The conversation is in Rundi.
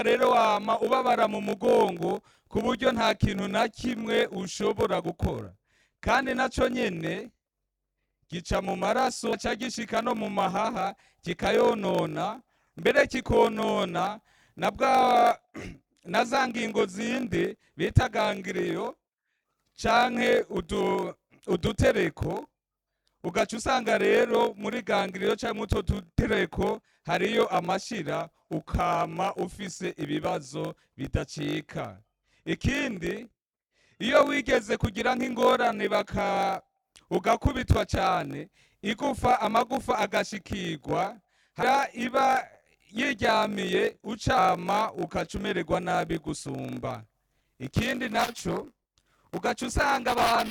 rero wama ubabara mu mugongo ku buryo nta kintu na kimwe ushobora gukora kandi naco nyene gica mu maraso ca gishika no mu mahaha kikayonona mbere kikonona na bwa na za ngingo zindi bita gangiriyo canke udu, udutereko ugaca usanga rero muri gangiriyo canke utwo dutereko hariyo amashira ukama ufise ibibazo bidacika ikindi iyo wigeze kugira nk'ingorane baka ugakubitwa cyane igufa amagufa agashikirwa hara iba yiryamiye ucama ukaca umererwa nabi gusumba ikindi naco ugaca usanga abantu